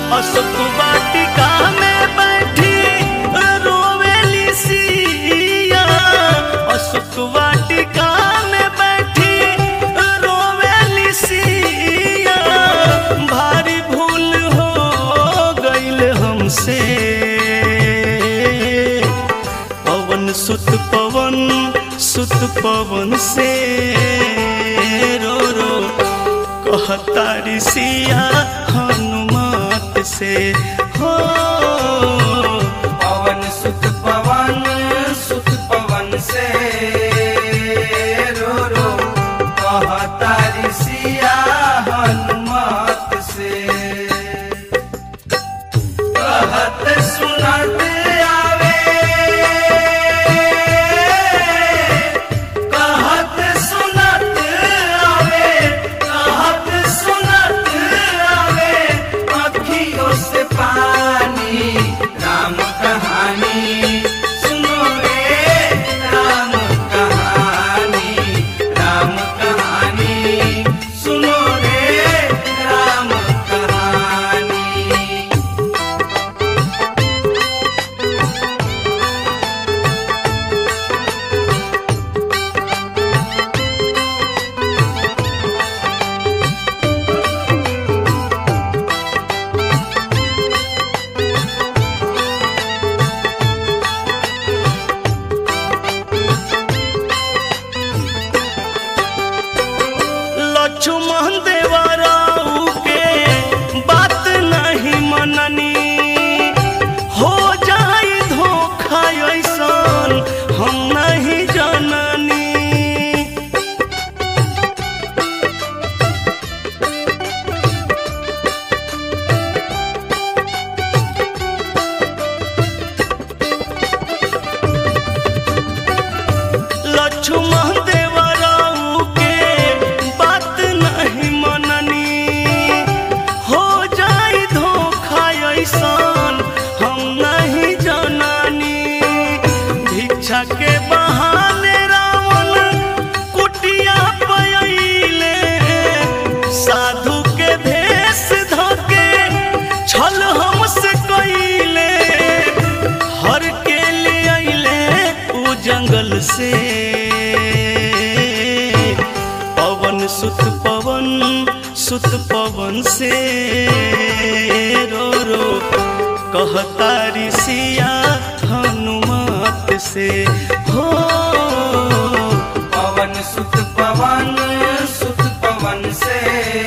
अशोक वाटिका में बैठी रोवेली सिया अशोक वाटिका में बैठी रोवेली सिया भारी भूल हो गईल हमसे पवन सुत पवन सुत पवन से रो रो कहतारी सिया हनुमत से हो पवन सुत पवन सुत पवन से रो रो कहतारी सिया हनुमत से कहत सुनत आवे कहत सुनत आवे कहत सुनत आवे अखियों से पानी राम कहानी सुनो रे राम कहानी राम कहानी सुनो रे राम कहानी लक्ष्मण देवराऊ के बात नहीं मननी हो जाई धोखा ऐसन हम नहीं जननी लक्ष्मण देवराऊ के बात नहीं मननी हो जाई धोखा ऐसन हम नहीं जननी भिक्षा के बहाने रावण कुटिया पयले साधु के भेष धके छल हमसे कइले हर के ले अइले उ जंगल से पवन सुत पवन सुत पवन से रो रो कहतारी सिया हनुमत से हो पवन सुत पवन सुत पवन से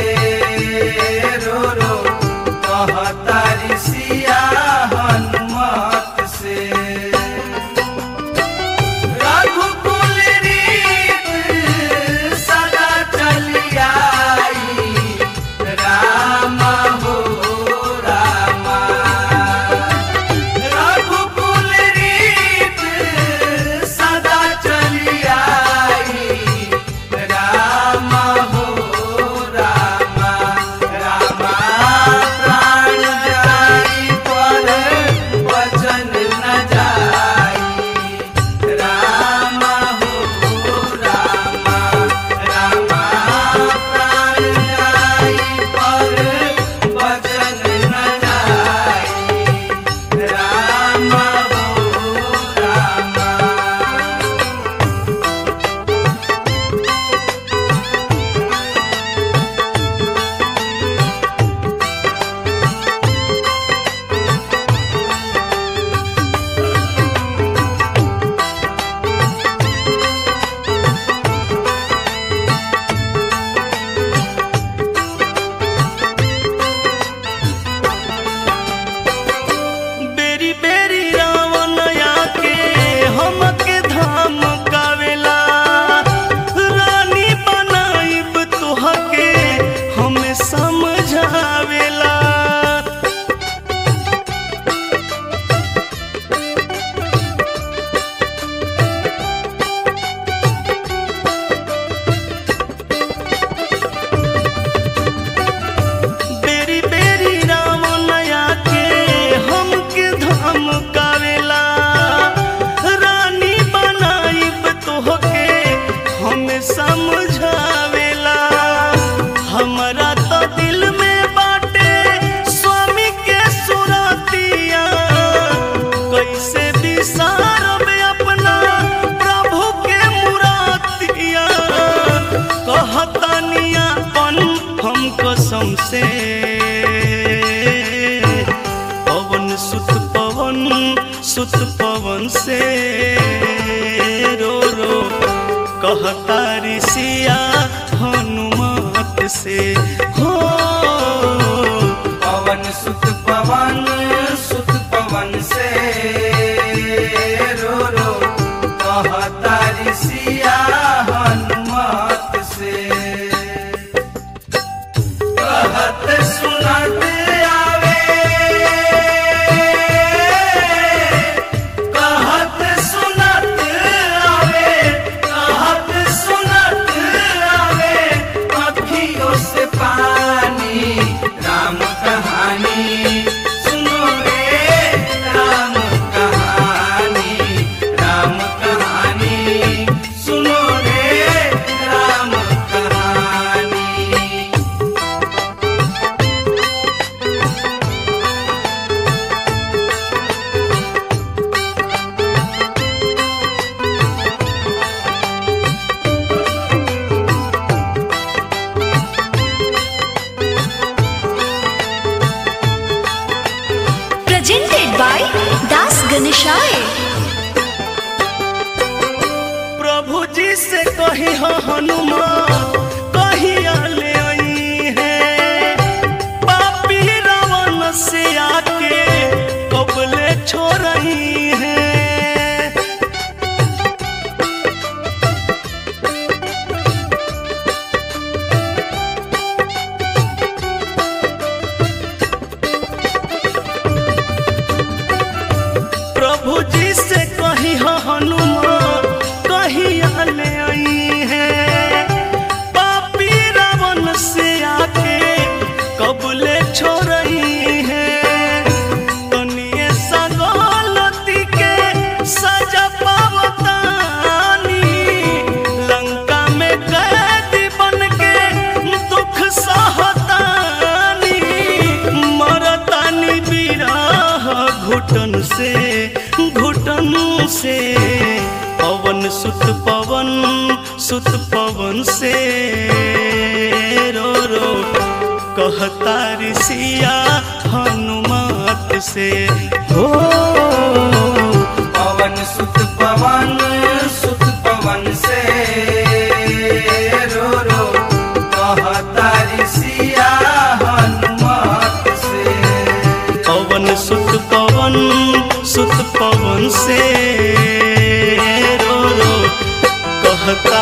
रो रो कहतारी सिया हनुमत से रघुकुल रीत सदा चली आई राम हो रामा रघुकुल रीत सदा से हो पवन सुत पवन सुत पवन से रो रो कहतारी सिया हनुमत से कहत सुनत आवे कहत सुनत आवे कहत सुनत आवे अखियों से पानी राम कहानी सुनो रे राम कहानी राम कहानी सुनो रे राम कहानी presented by Das Ganeshai. प्रभु जी से कही हो हनुमान कहिया ले आई है पापी रावण से आके कबले छोड़ई है प्रभु जी से कही हो हनुमान कहिया ले आई है पापी रावण से आके कबले छोड़ई है तनिए सा गलती के सजा पावतानी लंका में कैदी बन के दुख सहतानी मरतानी बिरह घुटन से घुटन से पवन सुत पवन सुत पवन से रो रो कहता ऋषिया हनुमत से हो पवन सुत पवन सुत पवन से रो रो कहतारी सिया हनुमत से पवन सुत पवन सुत पवन से रो रो कहता